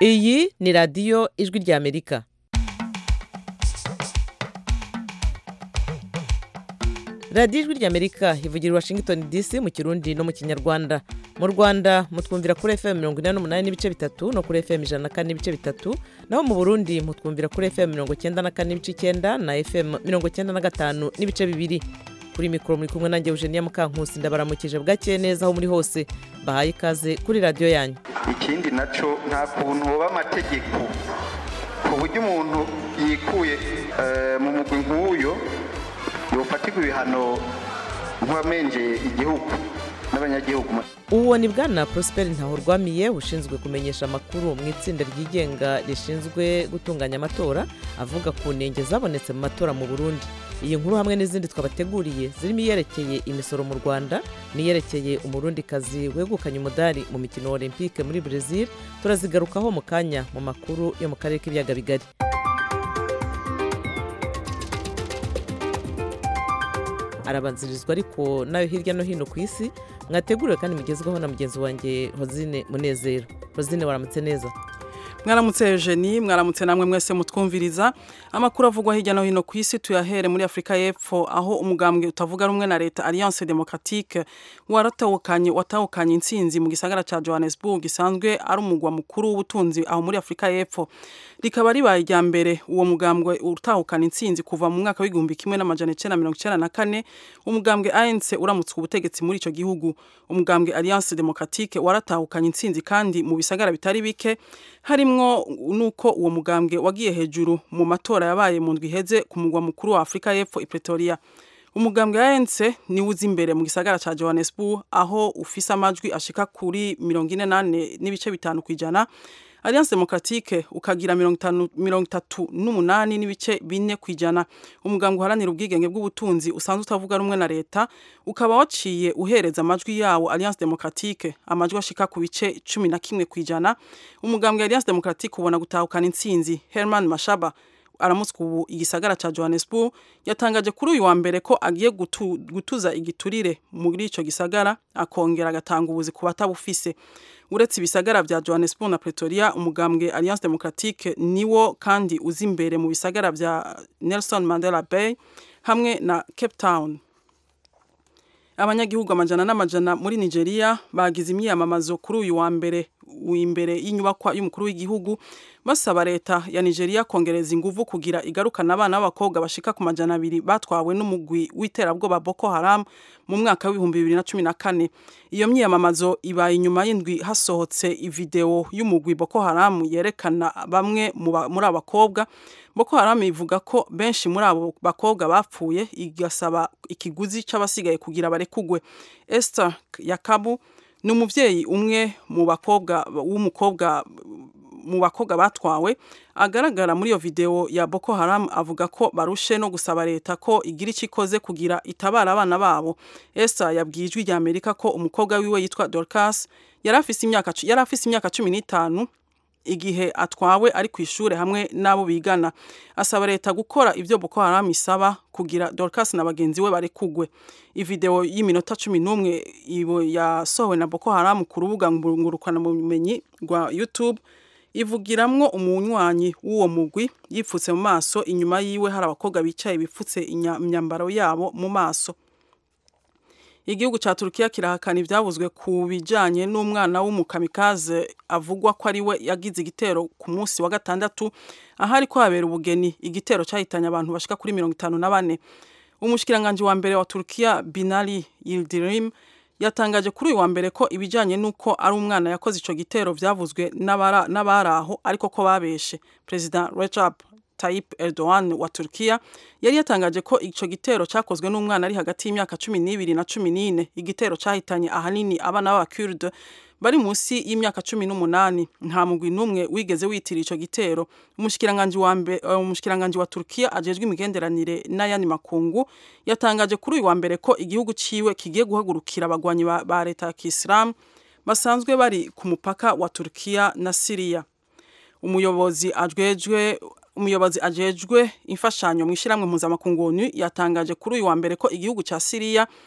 iyi ni radiyo ijwi ry'amerika radiyo ijwi ry'amerika ivugira i washington dc mu kirundi no mu kinyarwanda mu rwanda mutwumvira kuri fm mirongo inani n'umunani n'ibice bitatu no kuri fm ijana na kane n'ibice bitatu naho mu burundi mutwumvira kuri fm mirongo icyenda na kane n'ibice icyenda na fm mirongo icyenda na gatanu n'ibice bibiri kuri mikoro muri kumwe nanjye eugenia mukankusi ndabaramukije bwakeye neza aho muri hose bahaye ikaze kuri radiyo yanyu ikindi nacyo nta kuntu hoba amategeko ku buryo umuntu yikuye eh, mu mugwi nk'uyo yofatirwa ibihano nk'uwamenjeye igihugu n'abanyagihugu uwo ni bwana prosper ntahorwamiye ushinzwe kumenyesha amakuru mu itsinda ryigenga rishinzwe gutunganya amatora avuga ku ntenge zabonetse mu matora mu burundi iyi nkuru hamwe n'izindi twabateguriye zirimo iyerekeye imisoro mu rwanda n'iyerekeye umurundikazi wegukanye umudari mu mikino olympique muri brezil turazigarukaho mu kanya mu makuru yo mu karere k'ibiyaga bigari arabanzirizwa ariko nayo hirya no hino ku isi mwateguriwe kandi mugezweho na mugenzi wanjye hozine munezero hozine waramutse neza mwaramutse Eugenie mwaramutse namwe mwese mutwumviriza amakuru avugwa hirya no hino ku isi tuyahere muri Afrika y'Epfo aho umugambwe utavuga rumwe na leta Alliance Democratique waratawukanye watawukanye intsinzi mu gisagara ca Johannesburg gisanzwe ari umugwa mukuru w'ubutunzi aho muri Afrika y'Epfo rikaba ribaye irya mbere uwo mugambwe utahukana intsinzi kuva mu mwaka w'igihumbi kimwe n'amajana icenda mirongo icenda na kane umugambwe ANC uramutse ubutegetsi muri ico gihugu umugambwe Alliance Democratique waratahukanye intsinzi kandi mu bisagara bitari bike harimwo nuko uwo mugambwe wagiye hejuru mu matora yabaye mu ndwi iheze ku mugwa mukuru wa Afrika y'Epfo i Pretoria umugambwe wa ANC niwe uzi imbere mu gisagara ca Johannesburg aho ufise amajwi ashika kuri mirongo ine nane n'ibice bitanu kw'ijana Alliance Democratique ukagira mirongo itatu n'umunani n'ibice bine kw'ijana umugambwe uharanira ubwigenge bw'ubutunzi usanzwe utavuga rumwe na leta ukaba waciye uhereza amajwi yawo Alliance Democratique amajwi ashika ku bice cumi na kimwe kw'ijana umugambwe Alliance Democratique ubona gutahukana intsinzi Herman Mashaba aramutswe ubu igisagara ca Johannesburg yatangaje kuri uyu wa mbere ko agiye gutu, gutuza igiturire muri ico gisagara akongera agatanga ubuzi ku batabufise uretse ibisagara vya Johannesburg na Pretoria umugambwe Alliance Democratique niwo kandi uzi imbere mu bisagara vya Nelson Mandela Bay hamwe na Cape Town abanyagihugu amajana n'amajana muri Nigeria bagize imyiyamamazo kuri uyu wa mbere imbere y'inyubakwa y'umukuru w'igihugu basaba leta ya Nigeria kongereza inguvu kugira igarukana abana b'abakobwa bashika ku majana abiri batwawe n'umugwi w'iterabwoba Boko Haram mu mwaka w'ibihumbi bibiri na cumi na kane iyo myiyamamazo ibaye inyuma y'indwi hasohotse ivideo y'umugwi Boko Haram yerekana bamwe muri abakobwa Boko Haram ivuga ko benshi muri abo bakobwa bapfuye igasaba ikiguzi c'abasigaye kugira barekugwe Esther Yakabu ni umuvyeyi umwe mu bakobwa w'umukobwa mu bakobwa batwawe agaragara muri iyo video ya Boko Haram avuga ko barushe no gusaba leta ko igira icyo ikoze kugira itabara abana babo Esther yabwiye ijwi rya Amerika ko umukobwa wiwe yitwa Dorcas yari afise imyaka yari afise imyaka cumi n'itanu igihe atwawe ari ku ishure hamwe n'abo bigana asaba leta gukora ivyo Boko Haram isaba kugira Dorcas na bagenzi we barekugwe ivideo y'iminota cumi n'umwe yasohowe na Boko Haram ku rubuga ngurukana bumenyi rwa YouTube ivugiramwo umunywanyi w'uwo mugwi yipfutse mu maso inyuma yiwe hari abakobwa bicaye bipfutse imyambaro yabo mu maso igihugu ca Turkiya kirahakana ivyavuzwe ku bijanye n'umwana w'umukamikaze avugwa ko ari we yagize igitero ku munsi wa gatandatu ahari ko habera ubugeni igitero cahitanye abantu bashika kuri mirongo itanu na bane umushikiranganje wa mbere wa Turkiya Binali Yildirim yatangaje kuri uyu wa mbere ko ibijanye n'uko ari umwana yakoze ico gitero vyavuzwe n'abari aho ariko ko babeshe President Recep Tayyip Erdogan wa Turkiya yari yatangaje ko ico gitero cakozwe n'umwana ari hagati y'imyaka cumi n'ibiri na cumi n'ine igitero cahitanye ahanini abana b'abakurde bari munsi y'imyaka cumi n'umunani nta mugwi n'umwe wigeze witira ico gitero umushikiranganji wa mbe uh, umushikiranganji wa Turkiya ajejwe imigenderanire n'ayandi makungu yatangaje kuri uyu wa mbere ko igihugu ciwe kigiye guhagurukira abagwanyi ba, ba leta ya Kiislamu basanzwe bari ku mupaka wa Turkiya na Syria umuyobozi ajwejwe umuyobozi ajejwe imfashanyo mu ishyirahamwe mpuzamakungu yatangaje kuri uyu wa mbere ko igihugu cya Syria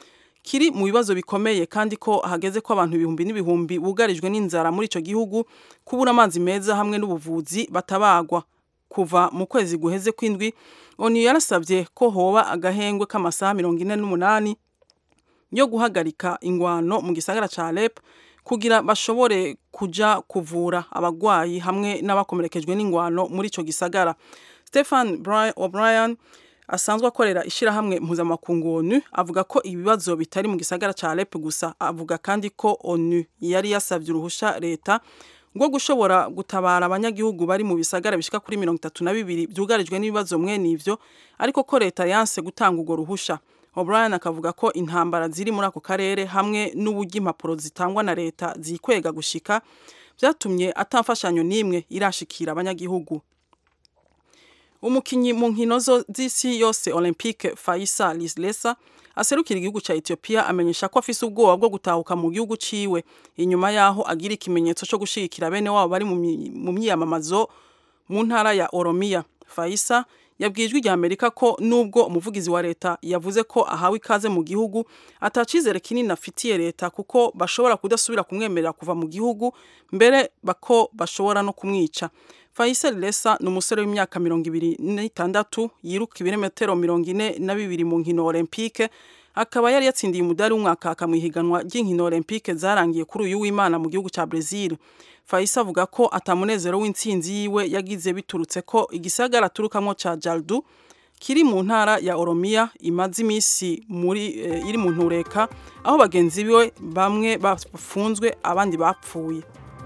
kiri mu bibazo bikomeye kandi ko hageze ko abantu ibihumbi n'ibihumbi bugarijwe n'inzara muri ico gihugu kubura amazi meza hamwe n'ubuvuzi batabagwa kuva mu kwezi guheze kw'indwi onu yarasabye ko hoba agahengwe k'amasaha mirongo ine n'umunani yo guhagarika ingwano mu gisagara ca Alep kugira bashobore kuja kuvura abagwayi hamwe n'abakomerekejwe n'ingwano muri ico gisagara Stefan O'Brien asanzwe akorera ishirahamwe mpuzamakungu ONU avuga ko ibibazo bitari mu gisagara ca Alep gusa avuga kandi ko ONU yari yasavye uruhusha leta rwo gushobora gutabara abanyagihugu bari mu bisagara bishika kuri mirongo itatu na bibiri byugarijwe n'ibibazo mwene ivyo ariko ko leta yanse gutanga urwo ruhusha O'Brien akavuga ko intambara ziri muri ako karere hamwe n'uburyo impapuro zitangwa na leta zikwega gushika byatumye atamfashanyo n'imwe irashikira abanyagihugu umukinyi mu nkino z'isi yose olympique faisa lislesa aserukira igihugu ca Ethiopia amenyesha ko afise ubwoba bwo gutahuka mu gihugu ciwe inyuma yaho agira ikimenyetso cyo gushigikira bene wabo bari mu myiyamamazo mu ntara ya Oromia Faisa yabwijwe rya Amerika ko nubwo umuvugizi wa leta yavuze ko ahawe ikaze mu gihugu atacizere kinini afitiye leta kuko bashobora kudasubira kumwemerera kuva mu gihugu mbere bako bashobora no kumwica Faisal Lesa ni umusore w'imyaka mirongo ibiri n'itandatu yiruka ibirometero mirongo ine na bibiri mu nkino olympique akaba yari yatsindiye umudari w'umwaka akamwihiganwa ry'inkino olympique zarangiye kuri uyu w'imana mu gihugu ca Brazil Faisa avuga ko atamunezero w'intsinzi yiwe yagize biturutse ko igisagara aturukamwo ca Jaldu kiri mu ntara ya Oromia imaze imisi muri e, iri mu ntureka aho bagenzi biwe bamwe bafunzwe abandi bapfuye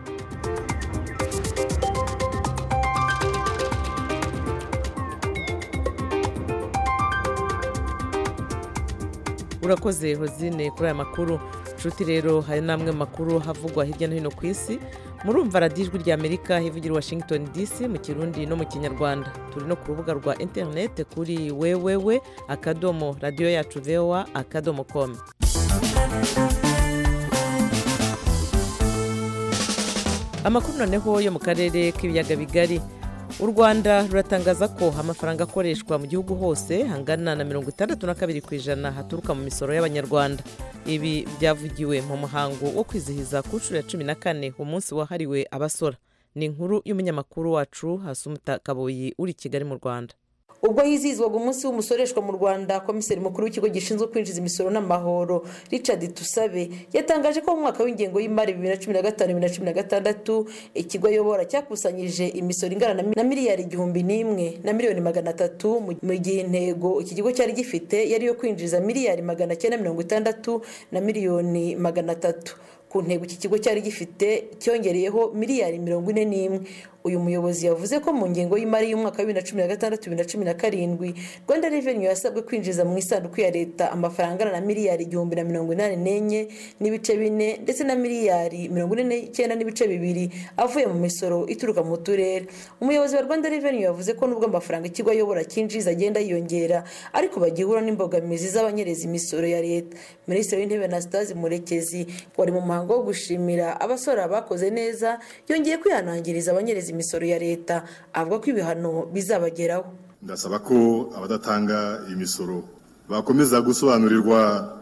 urakoze hozine kuri aya makuru nshuti rero hari n'amwe makuru havugwa hirya no hino ku isi murumva radiyo ijwi rya amerika hivugira washington dc mu kirundi no mu kinyarwanda turi no ku rubuga rwa interineti kuri wewewe akadomo radiyo yacu voa akadomo komu amakuru noneho yo mu karere k'ibiyaga bigari u rwanda ruratangaza ko amafaranga akoreshwa mu gihugu hose angana na mirongo itandatu na kabiri ku ijana haturuka mu misoro y'abanyarwanda ibi byavugiwe mu muhango wo kwizihiza ku nshuro ya cumi na kane umunsi wahariwe abasora ni inkuru y'umunyamakuru wacu hasumuta kaboyi uri i kigali mu rwanda ubwo hizihizwaga umunsi w'umusoreshwa mu rwanda komiseri mukuru w'ikigo gishinzwe kwinjiza imisoro n'amahoro richard tusabe yatangaje ko mu mwaka w'ingengo y'imari bibiri na cumi na gatanu bibiri na cumi na gatandatu ikigo ayobora cyakusanyije imisoro ingana na miliyari igihumbi n'imwe na miliyoni magana atatu mu gihe intego iki kigo cyari gifite yari iyo kwinjiza miliyari magana cyenda mirongo itandatu na miliyoni magana atatu ku ntego iki kigo cyari gifite cyongereyeho miliyari mirongo ine n'imwe uyu muyobozi yavuze ko mu ngengo y'imari y'umwaka wa bibiri na cumi na gatandatu bibiri na cumi na karindwi rwanda reveni yasabwe kwinjiza mu isanduku ya leta amafaranga angana na miliyari igihumbi na mirongo inani n'enye n'ibice bine ndetse na miliyari mirongo ine n'icyenda n'ibice bibiri avuye mu misoro ituruka mu turere umuyobozi wa rwanda reveni yavuze ko nubwo amafaranga ikigo ayobora cyinjiza agenda yiyongera ariko bagihura n'imbogamizi z'abanyereza imisoro ya leta minisitiri w'intebe na sitazi murekezi wari mu muhango wo gushimira abasora bakoze neza yongeye kwihanangiriza abanyereza imisoro ya leta avuga ko ibihano bizabageraho ndasaba ko abadatanga imisoro bakomeza gusobanurirwa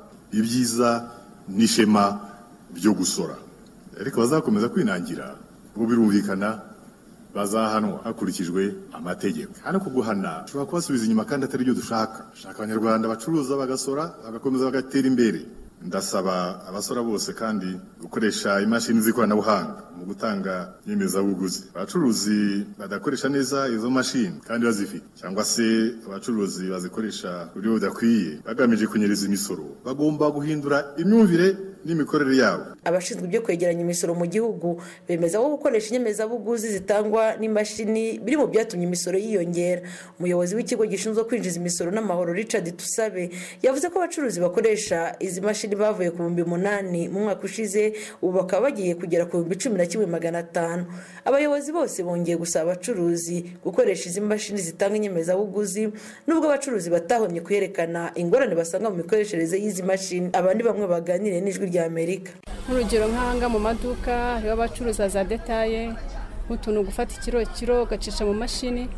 ibyiza n'ishema byo gusora ariko bazakomeza kwinangira ubu birumvikana bazahanwa hakurikijwe amategeko hano kuguhana ushobora kubasubiza inyuma kandi atari byo dushaka dushaka abanyarwanda bacuruza bagasora bagakomeza bagatera imbere ndasaba abasora bose kandi gukoresha imashini z'ikoranabuhanga mu gutanga inyemezabuguzi abacuruzi badakoresha neza izo mashini kandi bazifite cyangwa se abacuruzi bazikoresha ku buryo budakwiye bagamije kunyereza imisoro bagomba guhindura imyumvire n'imikorere yabo abashinzwe ibyo kwegeranya imisoro mu gihugu bemeza ko gukoresha inyemezabuguzi zitangwa n'imashini biri mu byatumye imisoro yiyongera umuyobozi w'ikigo gishinzwe kwinjiza imisoro n'amahoro richard tusabe yavuze ko abacuruzi bakoresha izi mashini bavuye ku bihumbi umunani mu mwaka ushize ubu bakaba bagiye kugera ku bihumbi cumi na kimwe magana atanu abayobozi bose bongeye gusaba abacuruzi gukoresha izi mashini zitanga inyemezabuguzi nubwo abacuruzi batahomye kuyerekana ingorane basanga mu mikoreshereze y'izi mashini abandi bamwe baganiriye n'ijwi rya amerika nk'urugero nk'ahanga mu maduka hariho abacuruza za detaye nk'utuntu gufata ikiro kiro ugacisha mu mashini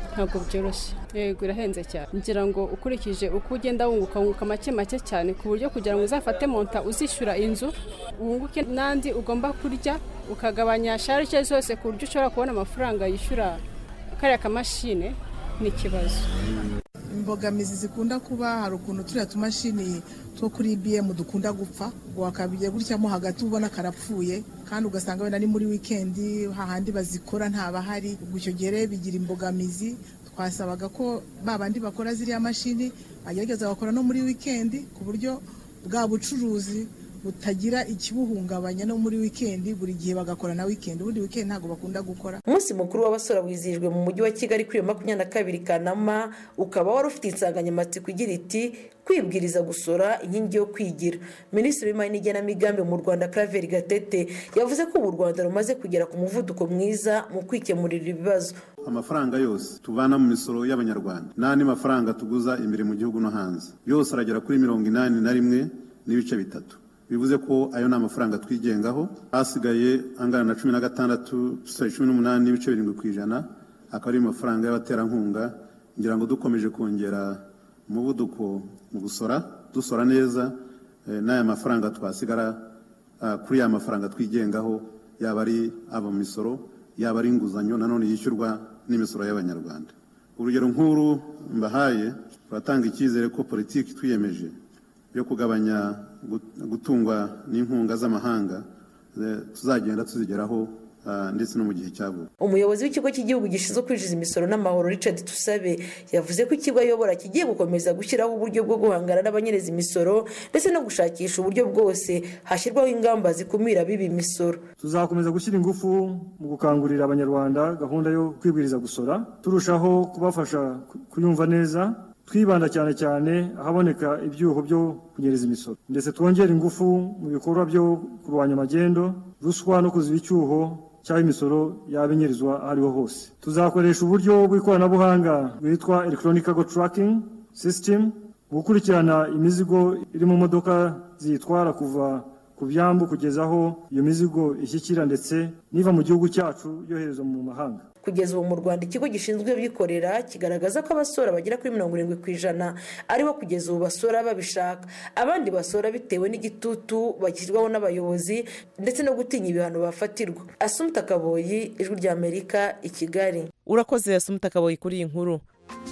ntabwo byoroshye yego irahenze cyane ngira ngo ukurikije uko ugenda wunguka wunguka make make cyane ku buryo kugira ngo uzafate monta uzishyura inzu wunguke n'andi ugomba kurya ukagabanya sharije zose ku buryo ushobora kubona amafaranga yishyura kariya kamashine ni ikibazo imbogamizi zikunda kuba hari ukuntu turiya tumashini two kuri ibiyemu dukunda gupfa ngo wakabiye gutyamo hagati ubona karapfuye kandi ugasanga wenda ni muri wikendi hahandi bazikora ntabahari ubwo icyo gihe rero bigira imbogamizi twasabaga ko ba bandi bakora ziriya mashini bagerageza bakora no muri wikendi ku buryo bwa bucuruzi butagira ikibuhungabanya no muri wikendi buri gihe bagakora na wikendi ubundi wikendi ntabwo bakunda gukora umunsi mukuru w'abasora wizihijwe mu mujyi wa kigali kuri iyo makumyabiri na kabiri kanama ukaba wari ufite insanganyamatsiko igira iti kwibwiriza gusora inkingi yo kwigira minisitiri w'imari n'igenamigambi mu rwanda claver gatete yavuze ko ubu u rwanda rumaze kugera ku muvuduko mwiza mu kwikemurira ibibazo amafaranga yose tuvana mu misoro y'abanyarwanda n'andi mafaranga tuguza imbere mu gihugu no hanze yose aragera kuri mirongo inani na rimwe n'ibice bitatu bivuze ko ayo ni amafaranga twigengaho hasigaye angana na cumi na gatandatu cumi n'umunani n'ibice birindwi ku ijana akaba ari amafaranga y'abaterankunga ngira ngo dukomeje kongera umuvuduko mu gusora dusora neza n'aya mafaranga twasigara kuri ya mafaranga twigengaho yaba ari aba mu misoro yaba ari inguzanyo nanone yishyurwa n'imisoro y'abanyarwanda urugero nk'uru mbahaye turatanga icyizere ko politiki twiyemeje yo kugabanya gutungwa n'inkunga z'amahanga tuzagenda tuzigeraho ndetse no mu gihe cya vuba umuyobozi w'ikigo cy'igihugu gishinzwe kwinjiza imisoro n'amahoro richard tusabe yavuze ko ikigo ayobora kigiye gukomeza gushyiraho uburyo bwo guhangana n'abanyereza imisoro ndetse no gushakisha uburyo bwose hashyirwaho ingamba zikumira biba imisoro tuzakomeza gushyira ingufu mu gukangurira abanyarwanda gahunda yo kwibwiriza gusora turushaho kubafasha kuyumva neza twibanda cyane cyane ahaboneka ibyuho byo kunyereza imisoro ndetse twongera ingufu mu bikorwa byo kurwanya amagendo ruswa no kuziba icyuho cyangwa imisoro yaba inyirizwa aho ariho hose tuzakoresha uburyo bw'ikoranabuhanga bwitwa electronic cargo tracking system gukurikirana imizigo iri mu modoka ziyitwara kuva ku byambu kugeza aho iyo mizigo ishyikira ndetse niva mu gihugu cyacu yoherezwa mu mahanga kugeza ubu mu rwanda ikigo gishinzwe abikorera kigaragaza ko abasora bagera kuri mirongo irindwi ku ijana aribo kugeza ubu basora babishaka abandi basora bitewe n'igitutu bashyirwaho n'abayobozi ndetse no gutinya ibihano bafatirwa asumuta kaboyi ijwi rya amerika i kigali urakoze asumuta kaboyi kuri iyi nkuru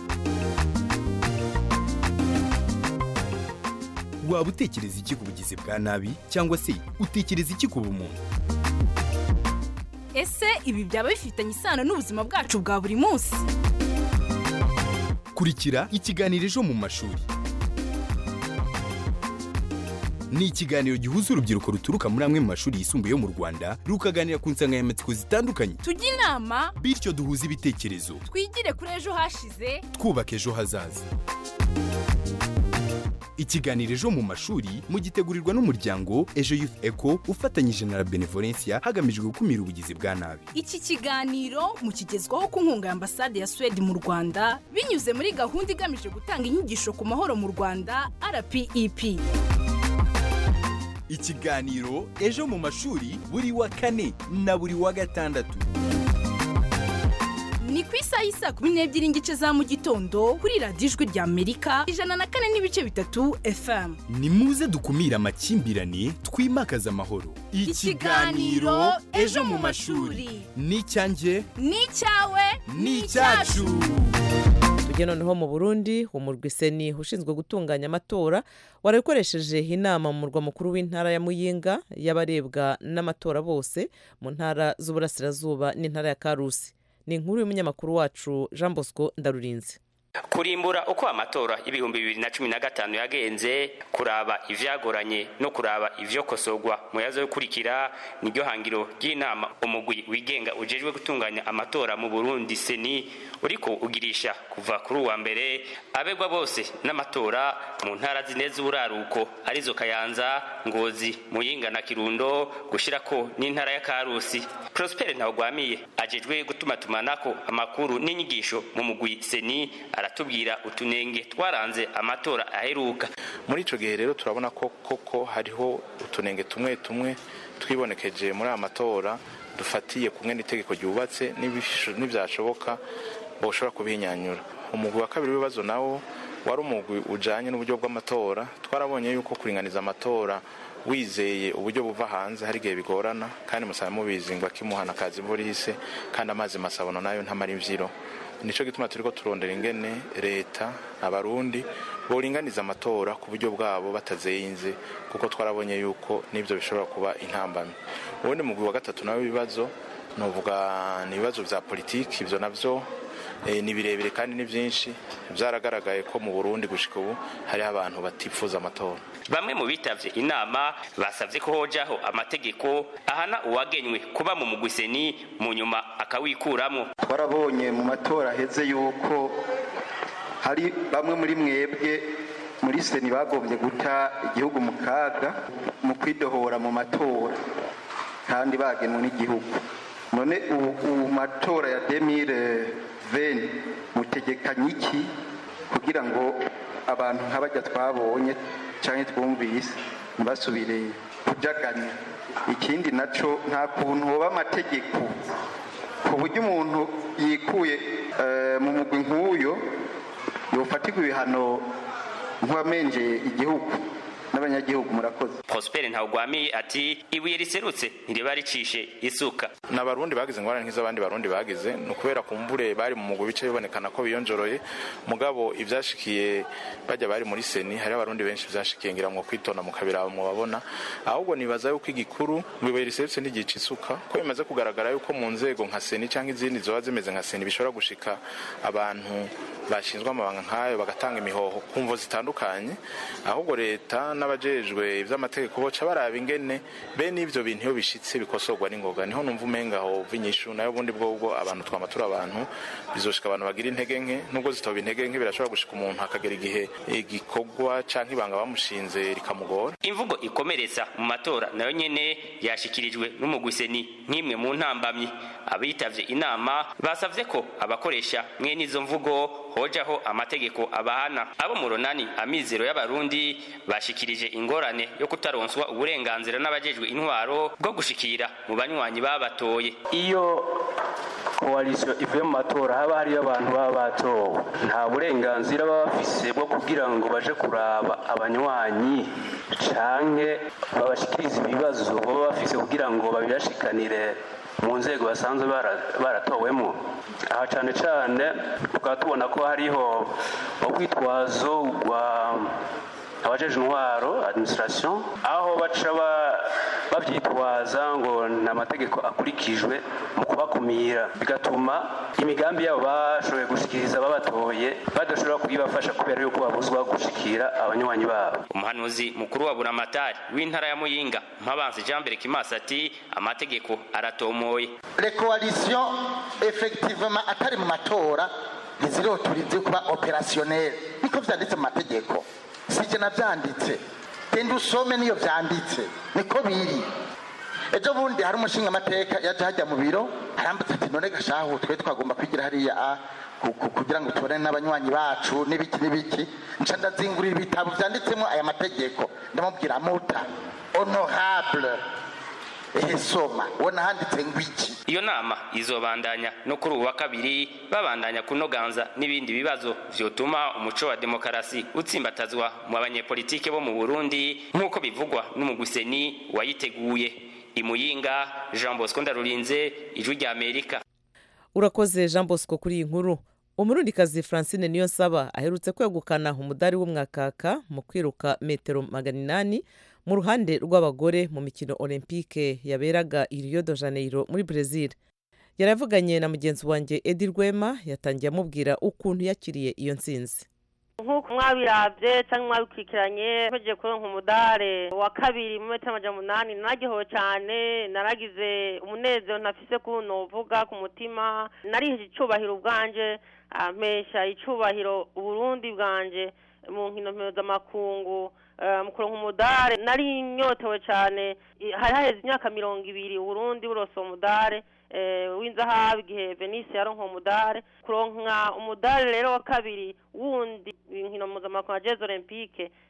waba utekereza iki ku bugizi bwa nabi cyangwa se utekereza iki ku bumuntu ese ibi byaba bifitanye isano n'ubuzima bwacu bwa buri munsi kurikira ikiganiro ejo mu mashuri ni ikiganiro gihuza urubyiruko ruturuka muri amwe mu mashuri yisumbuye yo mu rwanda rukaganira ku nsanganyamatsiko zitandukanye tujye inama bityo duhuze ibitekerezo twigire kuri ejo hashize twubaka ejo hazaza ikiganiro ejo mu mashuri mugitegurirwa n'umuryango ejo youth eco ufatanyije na la benevolencia hagamijwe gukumira ubugizi bwa nabi iki kiganiro mukigezwaho ku nkunga ya ambasade ya suwede mu rwanda binyuze muri gahunda igamije gutanga inyigisho ku mahoro mu rwanda rpep ikiganiro ejo mu mashuri buri wa kane na buri wa gatandatu ni ku isaha y'isa kumi n'ebyiri n'igice za mu gitondo kuri radiyo ijwi rya amerika ijana na kane n'ibice bitatu fm ni muze dukumire amakimbirane twimakaze amahoro ikiganiro ejo mu mashuri ni icyanjye ni icyawe ni icyacu tujye noneho mu burundi umurwi seni ushinzwe gutunganya amatora warakoresheje inama mu murwa mukuru w'intara ya muyinga y'abarebwa n'amatora bose mu ntara z'uburasirazuba n'intara ya karusi ni inkuru y'umunyamakuru wacu jean bosco ndarurinze kurimbura uko amatora y'ibihumbi bibiri na cumi na gatanu yagenze kuraba ivyagoranye no kuraba ivyokosorwa mu yazo yokurikira niryo hangiro ry'inama umugwi wigenga ujejwe gutunganya amatora mu burundi seni uriko ugirisha kuva kuri uwa mbere abegwa bose n'amatora mu ntara zine z'uburaruko arizo kayanza ngozi muyinga na kirundo gushirako n'intara ya karusi prosper ntawugwamiye ajejwe gutumatumanako amakuru n'inyigisho mu mugwi seni aratubwira utunenge twaranze amatora aheruka muri ico gihe rero turabona ko koko hariho utunenge tumwe tumwe twibonekeje muri aya matora dufatiye kumwe n'itegeko ryubatse n'ibyashoboka boshobora kubihinyanyura umugwi wa kabiri w'ibibazo nawo wari umugwi ujanye n'uburyo bw'amatora twarabonye yuko kuringaniza amatora wizeye uburyo buva hanze hari igihe bigorana kandi musaba mubizi ngo akimuhana akazi borise kandi amazi masabono nayo ntamara imvyiro nico gituma turiko turondera ingene leta abarundi boringaniza amatora ku buryo bwabo batazeyinze kuko twarabonye yuko n'ivyo bishobora kuba intambamyi ubundi mugwi wa gatatu nawe ibibazo novuga ni ibibazo vya politiki ivyo navyo eh, ni birebire kandi ni vyinshi vyaragaragaye ko mu Burundi gushika ubu hariho abantu batifuza amatora bamwe mu bitavye inama basavye ko hojaho amategeko ahana uwagenywe kuba mu mugwiseni mu nyuma akawikuramwo twarabonye mu matora aheze yuko hari bamwe muri mwebwe muri seni bagombye guta igihugu mu kaga mu kwidohora mu matora kandi bagenwe n'igihugu none ubu ubu matora ya demire veni mutegekanye iki kugira ngo abantu nk'abajya twabonye cyangwa twumvise ntibasubire kujaganya ikindi naco nta kuntu hoba amategeko ku buryo umuntu yikuye eh, mu mugwi nk'uyo yofatirwa ibihano nk'uwamenjeye igihugu n'abanyagihugu murakoze Prosper Ntawugwamiye ati ibuye riserutse ntiriba ricishe isuka n'abarundi bagize ingorane nk'iz'abandi barundi bagize ni ukubera kumbure bari mu mugwi bice bibonekana ko biyonjoroye mugabo ivyashikiye bajya bari muri seni hari abarundi benshi vyashikiye ngira ngo kwitona mu kabira mu babona ahubwo nibaza yuko igikuru ngo ibuye riserutse ntigica isuka ko bimaze kugaragara yuko mu nzego nka seni cyangwa izindi zoba zimeze nka seni bishobora gushika abantu bashinzwe amabanga nk'ayo bagatanga imihoho ku mvo zitandukanye ahubwo leta n'abajejwe ivy'amategeko boca baraba ingene bene ivyo bintu iyo bishitse bikosorwa n'ingoga niho numva umenga ho vinyishu nayo bundi bwo ubwo abantu twamatura abantu bizoshika abantu bagira intege nke nubwo zitoba intege nke birashobora gushika umuntu akagera igihe igikorwa canke ibanga bamushinze rikamugora imvugo ikomeretsa mu matora nayo nyene yashikirijwe n'umugwiseni nk'imwe mu ntambamyi abitavye inama basavye ko abakoresha mwene izo mvugo hojaho amategeko abahana abo mu runani amizero y'abarundi bashikirije ingorane yo kutaronswa uburenganzira n'abajejwe intwaro bwo gushikira mu banywanyi babatoye iyo koalisiyo ivuye mu matora haba hariyo abantu baba batowe nta burenganzira baba bafise bwo kugira ngo baje kuraba abanywanyi canke babashikirize ibibazo baba bafise kugira ngo babirashikanire mu nzego basanzwe bara- baratowemo aha cane cane tukaba tubona ko hariho urwitwazo rwa abajeje intwaro administration aho baca ba- bavyitwaza ngo nta mategeko akurikijwe mu kubakumira bigatuma imigambi yabo bashoboye gushikiriza babatoye badashobora kuyibafasha kubera yuko babuzwa gushikira abanywanyi babo umuhanuzi mukuru wa buramatari w'intara ya muyinga mpabanzi jean mbere kimasi ati amategeko aratomoye les coalitions effectivement atari mu matora ntiziroturize kuba opérationnel niko vyanditse mu mategeko sije navyanditse genda usome niyo vyanditse niko biri ejo bundi hari umushinga amateka yaje hajya mu biro arambutse ati none gashahu twe twagomba kwigira hariya a ku- ku- kugira ngo tubone n'abanywanyi bacu n'ibiki n'ibiki nca ndazingurira ibitabo vyanditsemo aya mategeko ndamubwira muta honorable ehe soma ubona handitse ngo iki iyo nama izobandanya no kuri ubu wa kabiri babandanya kunoganza n'ibindi bibazo vyotuma umuco wa demokarasi utsimbatazwa mu banyepolitike bo mu burundi nk'uko bivugwa n'umugwiseni wayiteguye imuyinga jean bosco ndarurinze ijwi rya amerika urakoze jean bosco kuri iyi nkuru umurundikazi francine niyo nsaba aherutse kwegukana umudari w'umwakaka mu kwiruka metero magana inani mu ruhande rw'abagore mu mikino olympique yaberaga i rio de janeiro muri brezil yaravuganye na mugenzi wanjye edi rwema yatangiye amubwira ukuntu yakiriye iyo ntsinzi nk'uko mwabirabye cyangwa mwabikurikiranye mpegeye kuronka umudare wa kabiri mu metero amajana umunani nararyohewe cyane naragize umunezero ntafise ko novuga ku mutima nariheje icubahiro ubwanje ampesha icubahiro uburundi bwanje mu nkino mpuzamakungu eh, mu kuronka umudare nari nyotewe cyane I- hari haheze imyaka mirongo ibiri uburundi burose uwo mudare eh, w'inzahabu igihe venise yaronka uwo mudare kuronka umudare rero wa kabiri wundi inkino mpuzamakungu ya jeze olympique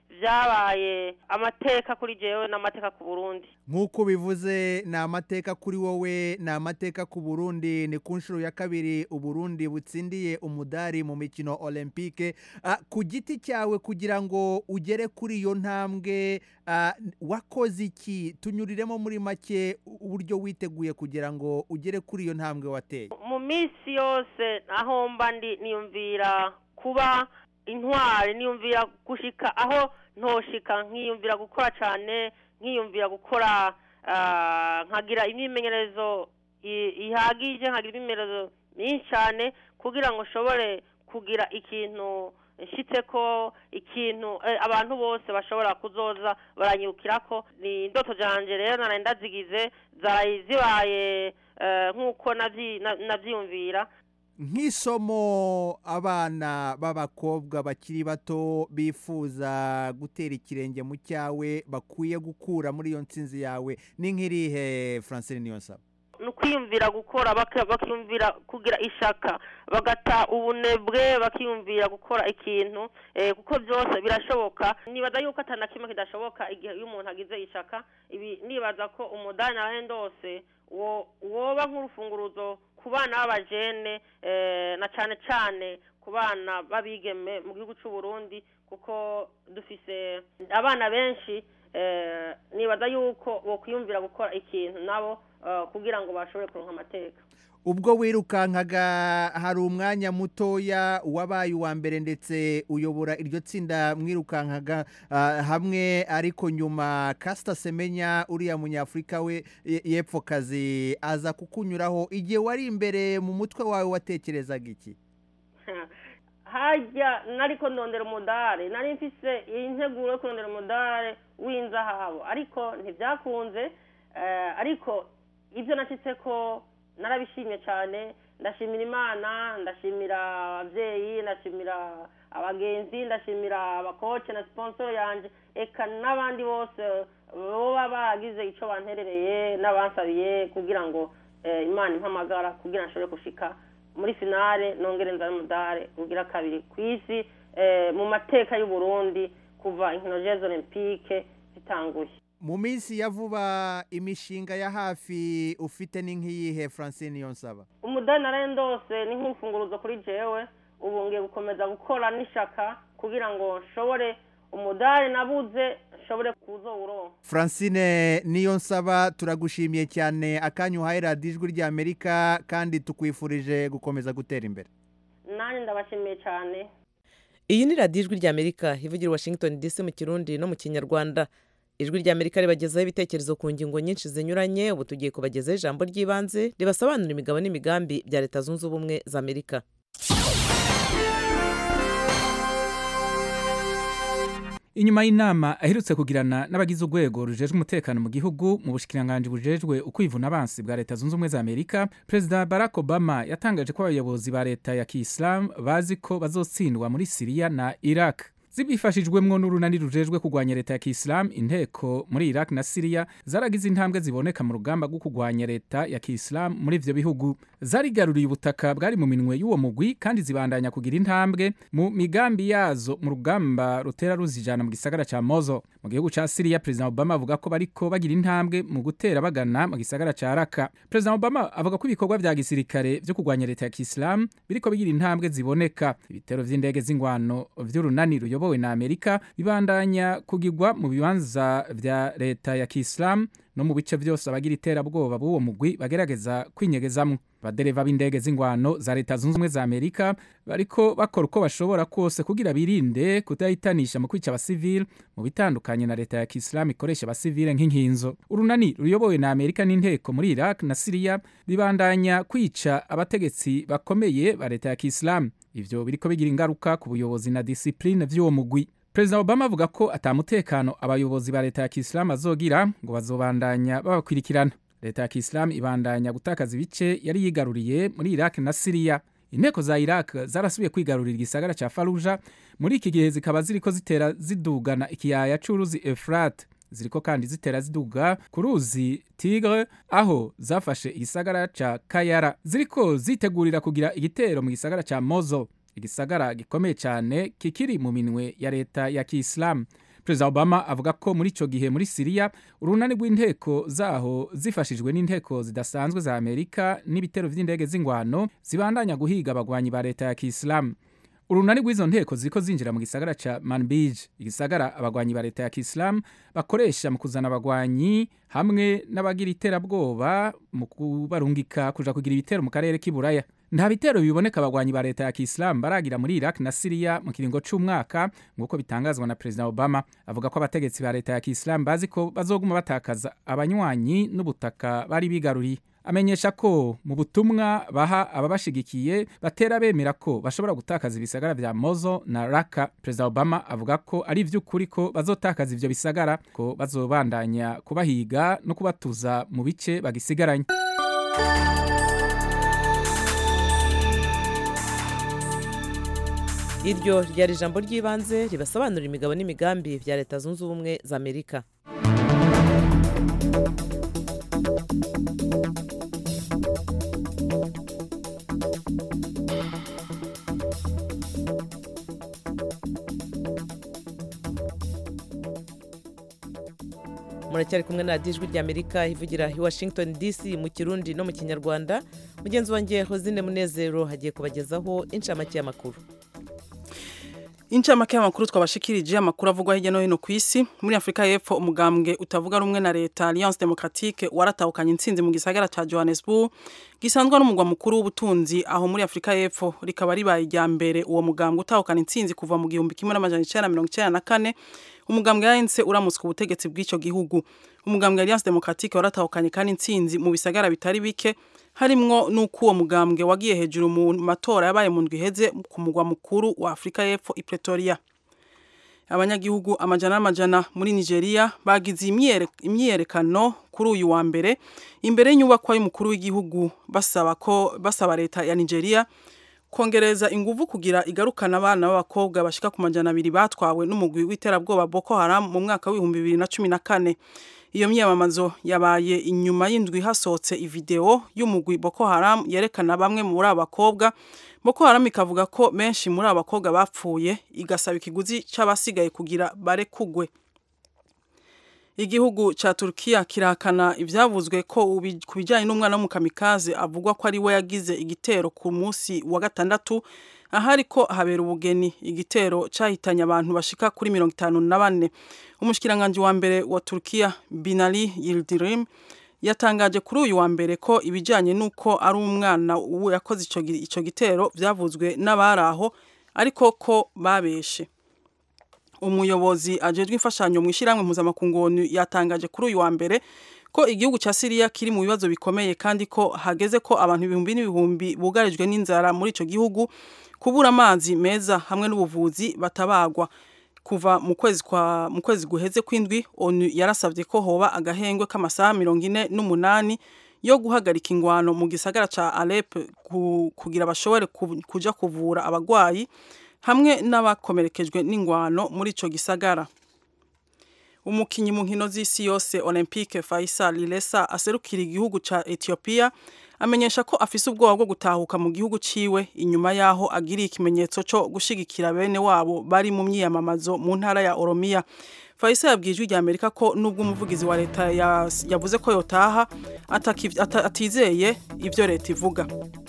vyabaye amateka kuri jewe n'amateka ku burundi nk'uko bivuze ni amateka kuri wowe ni amateka ku burundi ni ku nshuro ya kabiri uburundi butsindiye umudari mu mikino olympique Ah, ku giti cyawe kugira ngo ugere kuri iyo ntambwe ah, wakoze iki tunyuriremo muri make uburyo witeguye kugira ngo ugere kuri iyo ntambwe wateye mu minsi yose aho mba ndi niyumvira kuba intwari niyumvira gushika aho ntoshika nkiyumvira gukora cyane nkiyumvira gukora ah, nkagira imyimenyerezo i- ihagije nkagira imyimenyerezo myinshi cyane kugira ngo nshobore kugira ikintu nshitse ko ikintu eh, abantu bose bashobora kuzoza baranyibukira ko ni indoto zanje rero naraye ndazigize zaraye zibaye eh, nk'uko navyi- na- navyiyumvira nk'isomo abana b'abakobwa bakiri bato bifuza gutera ikirenge mu cyawe bakwiye gukura muri iyo nsinzi yawe ni nk'irihe francine niyonsaba ni ukwiyumvira gukora baka- bakiyumvira kugira ishaka bagata ubunebwe bakiyumvira gukora ikintu eh, kuko byose birashoboka nibaza yuko atana kimwe kidashoboka igihe iyo umuntu agize ishaka ibi nibaza ko umudani nawe ndose wo- woba nk'urufunguruzo ku bana b'abajene eh, na cyane cyane ku bana b'abigeme mu gihugu cy'u Burundi kuko dufise abana benshi eh, nibaza yuko bokwiyumvira gukora ikintu nabo eh, kugira ngo bashobore kuronka amateka ubwo wirukankaga hari umwanya mutoya wabaye uwa mbere ndetse uyobora iryo tsinda mwirukankaga ah, hamwe ariko nyuma kasita semenya uriya munyafurika we ye- y'epfokazi aza kukunyuraho igihe wari imbere mu mutwe wawe watekerezaga iki hajya nariko ndondera umudare nari mfise integuro yo kurondera umudare w'inzahabu ariko ntibyakunze eh, ariko ibyo nashyitse ko narabishimye cyane ndashimira imana ndashimira ababyeyi ndashimira abagenzi ndashimira abakoce na siponsoro yanjye eka n'abandi bose baba bagize icyo banterereye n'abansabiye kugira ngo eh, imana impamagara kugira ngo nshobore gushika muri finale nongere nzane umudare ugira kabiri ku isi eh, mu mateka y'u Burundi kuva inkino jeux olympique zitanguye mu minsi ya vuba imishinga ya hafi ufite ni nk'iyihe francine yonsaba umudari narendose ni nk'urufunguruzo kuri jewe ubu ngiye gukomeza gukora n'ishaka kugira ngo nshobore umudari nabuze nshobore kuzowuronka francine niyo nsaba turagushimiye cyane akanya uhaye radiyo ijwi ry'amerika kandi tukwifurije gukomeza gutera imbere nanjye ndabashimiye cyane iyi ni radiyo ijwi ry'amerika ivugira i washington dc mu kirundi no mu kinyarwanda ijwi ry'amerika ribagezaho ibitekerezo ku ngingo nyinshi zinyuranye ubu tugiye kubagezaho ijambo ry'ibanze ribasobanurira imigabo n'imigambi bya leta zunze ubumwe za amerika inyuma y'inama aherutse kugirana n'abagize urwego rujejwe umutekano mu gihugu mu bushikiranganji bujejwe ukwivuna abansi bwa leta zunze ubumwe za amerika perezida barack obama yatangaje ko abayobozi ba leta ya kisilamu bazi ko bazotsindwa muri siriya na iraq zibifashijwemwo n'urunani rujejwe kurwanya leta ya kisilamu inteko muri iraq na siriya zaragize intambwe ziboneka mu rugamba rwo kurwanya leta ya kisilamu muri ivyo bihugu zarigaruriye ubutaka bwari mu minwe y'uwo mugwi kandi zibandanya kugira intambwe mu migambi yazo mu rugamba rutera ruzijana mu gisagara ca mozo mu gihugu ca siriya perezida obama avuga ko bariko bagira intambwe mu gutera bagana mu gisagara ca raka perezida obama avuga ko ibikorwa vya gisirikare vyo kurwanya leta ya kisilamu biriko bigira intambwe ziboneka ibitero vy'indege z'ingwano vy'urunani ruyobowe na amerika bibandanya kugirwa mu bibanza vya leta ya kisilamu no mu bice vyose abagira iterabwoba b'uwo mugwi bagerageza kwinyegezamwo abadereva b'indege z'ingwano za leta zunze ubumwe za amerika bariko bakora uko bashobora kose kugira birinde kudahitanisha mu kwica abasivile mu bitandukanye na leta ya kisilamu ikoresha abasivile nk'inkinzo urunani ruyobowe na amerika n'inteko muri iraq na siriya bibandanya kwica abategetsi bakomeye ba leta ya kisilamu ivyo biriko bigira ingaruka ku buyobozi na disipline vy'uwo mugwi perezida obama avuga ko atamutekano abayobozi ba leta ya kisilamu azogira ngo bazobandanya babakwirikirana leta ya kisilamu ibandanya gutakaza ibice yari yigaruriye muri iraq na siriya inteko za iraq zarasubiye kwigarurira igisagara ca faruja muri iki gihe zikaba ziriko zitera zidugana ikiyaya c'uruzi efurate ziriko kandi zitera ziduga ku ruzi tigre aho zafashe igisagara ca kayara ziriko zitegurira kugira igitero mu gisagara ca mozo igisagara gikomeye cyane kikiri mu minwe ya leta ya kisilamu perezida obama avuga ko muri icyo gihe muri siriya urunani rw'inteko zaho zifashijwe n'inteko zidasanzwe za amerika n'ibitero by'indege z'ingwano zibandanya guhiga abagwanyi ba leta ya kisilamu urunani rw'izo nteko ziriko zinjira mu gisagara ca manbij igisagara abagwanyi ba leta ya kisilamu bakoresha mu kuzana abagwanyi hamwe n'abagira iterabwoba mu kubarungika kuja kugira ibitero mu karere k'iburaya nta bitero biboneka abagwanyi ba leta ya kisilamu baragira muri iraq na siriya mu kiringo c'umwaka nk'uko bitangazwa na perezida obama avuga ko abategetsi ba leta ya kisilamu bazi ko bazoguma batakaza abanywanyi n'ubutaka bari bigaruriye amenyesha ko mu butumwa baha ababashigikiye batera bemera ko bashobora gutakaza ibisagara vya mozo na raka perezida obama avuga ko ari ivy'ukuri ko bazotakaza ivyo bisagara ko bazobandanya kubahiga no kubatuza mu bice bagisigaranye iryo ryari ijambo ry'ibanze ribasobanurira imigabo n'imigambi bya leta zunze ubumwe za amerika muracyari kumwe na radiyo ijwi ry'amerika ivugira i washington dc mu kirundi no mu kinyarwanda mugenzi wanjye hozine munezero hagiye kubagezaho inshamake y'amakuru incamake y'amakuru twabashikirije amakuru avugwa hirya no hino ku isi muri afurika y'epfo umugambwe utavuga rumwe na leta alliance democratique waratahukanye intsinzi mu gisagara ca johannesburg gisanzwe n'umugwa mukuru w'ubutunzi aho muri afurika y'epfo rikaba ribaye irya mbere uwo mugambwe utahukana intsinzi kuva mu gihumbi kimwe n'amajana icenda mirongo icenda na kane umugambwe ANC uramutswe ubutegetsi bw'ico gihugu umugambwe Alliance Democratique waratahukanye kandi intsinzi mu bisagara bitari bike harimwo nuko uwo mugambwe wagiye hejuru mu matora yabaye mu ndwi iheze ku mugwa mukuru wa Afrika y'Epfo i Pretoria abanyagihugu amajana n'amajana muri Nigeria bagize imyiyerekano kuri uyu wa mbere imbere y'inyubakwa y'umukuru w'igihugu basaba ko basaba leta ya Nigeria kongereza inguvu kugira igarukana abana b'abakobwa bashika ku majana abiri batwawe n'umugwi w'iterabwoba Boko Haram mu mwaka w'ibihumbi bibiri na cumi na kane iyo myamamazo yabaye inyuma y'indwi hasohotse ivideo y'umugwi Boko Haram yerekana bamwe muri abo bakobwa Boko Haram ikavuga ko benshi muri abo bakobwa bapfuye igasaba ikiguzi c'abasigaye kugira barekugwe igihugu ca Turkiya kirahakana ivyavuzwe ko ku bijanye n'umwana w'umukamikazi avugwa ko ari we yagize igitero ku munsi wa gatandatu ahari ko habera ubugeni igitero cahitanye abantu bashika kuri mirongo itanu na bane umushikiranganji wa mbere wa Turkiya Binali Yildirim yatangaje kuri uyu wa mbere ko ibijanye n'uko ari umwana yakoze ico gitero vyavuzwe n'abari aho ariko ko babeshe umuyobozi ajejwe imfashanyo mu ishyirahamwe mpuzamakungu yatangaje kuri uyu wa mbere ko igihugu cya Syria kiri mu bibazo bikomeye kandi ko hageze ko abantu ibihumbi n'ibihumbi bugarijwe n'inzara muri ico gihugu kubura amazi meza hamwe n'ubuvuzi batabagwa kuva mu kwezi kwa mu kwezi guheze kw'indwi ONU yarasavye ko hoba agahengwe k'amasaha mirongo ine n'umunani yo guhagarika ingwano mu gisagara ca Alep ku, kugira bashobore ku, kuja kuvura abagwayi hamwe n'abakomerekejwe n'ingwano muri ico gisagara umukinyi mu nkino z'isi yose Olympique Faisal Lilesa aserukira igihugu ca Ethiopia amenyesha ko afise ubwoba bwo gutahuka mu gihugu ciwe inyuma yaho agiriye ikimenyetso co gushigikira bene wabo bari mu myiyamamazo mu ntara ya Oromia Faisal yabwiye ijwi rya Amerika ko nubwo umuvugizi wa leta yavuze ko yotaha atizeye ivyo leta ivuga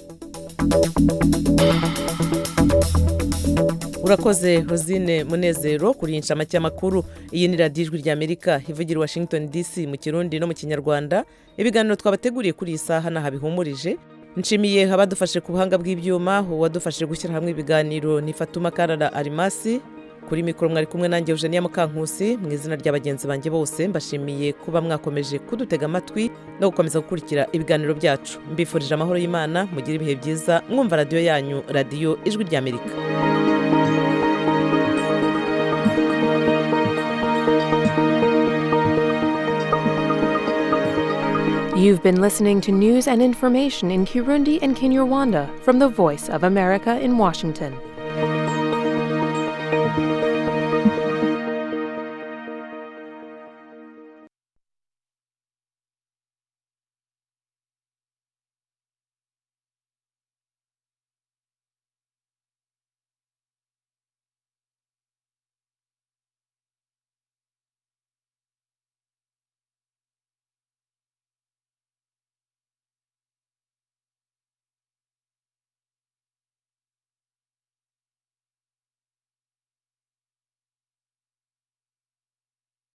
urakoze rosine munezero kuri iyi nshamake y'amakuru iyi ni radiyo ijwi rya amerika ivugira washington dc mu kirundi no mu kinyarwanda ibiganiro twabateguriye kuri iyi saha n'aha bihumurije nshimiye abadufashe ku buhanga bw'ibyuma uwadufashije gushyira hamwe ibiganiro ni fatuma karara arimasi kuri mikoro mwari kumwe nanjye eugenia mukankusi mu izina rya bagenzi banjye bose mbashimiye kuba mwakomeje kudutega amatwi no gukomeza gukurikira ibiganiro byacu mbifurije amahoro y'imana mugire ibihe byiza mwumva radiyo yanyu radiyo ijwi rya amerika You've been listening to news and information in Kirundi and Kinyarwanda from the Voice of America in Washington.